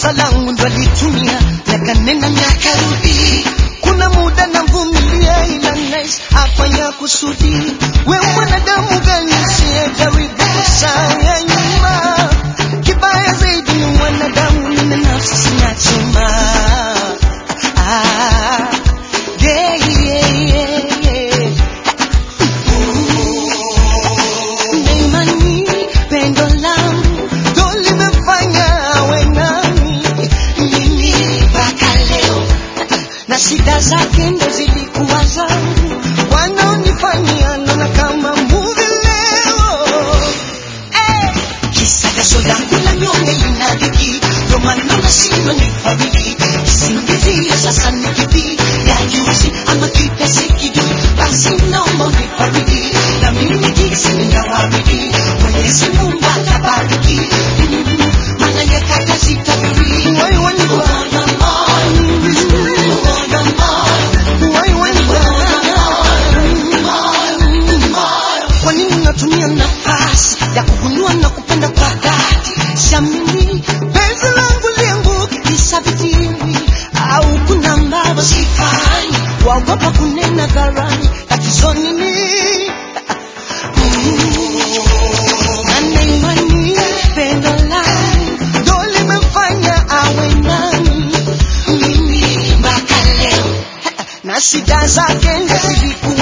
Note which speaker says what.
Speaker 1: kosa langu ndo alitumia miaka nena miaka rudi kuna muda namvumilia ila nice afanya kusudi we mwanadamu gani siyejaribu kusaya nyuma kibaya zaidi ni mwanadamu nina nafsi sina chema ah, yeah, yeah, yeah, yeah. Neimani, pendo langu ndo limefanya awe nami mimi mpaka leo, na shida zake ndo zilikuwa zangu, wanaonifanyia naona kama movie leo. Eh, kisa jasho langu la nyonge linadhiki, ndo maana nashindwa nifariki, kisingizio sasa ni kipi ya juzi ama kipesi kidogo, basi naomba unifariji na mimi jinsi ninawaridi, Mwenyezi Mungu atabariki, Mm, maana nyakati zitabiri. Wai wanipa. Wai wanipa. Kwa nini unatumia nafasi ya kugundua na kupenda kwa dhati? Siamini penzi langu lianguke kisa vitimbi, au kuna ambavyo sifanyi, waogopa kunena dharani, tatizo nini? Na neimani pendo langu ndo limefanya awe nami mimi mpaka leo, na shida zake ndo zilikuwa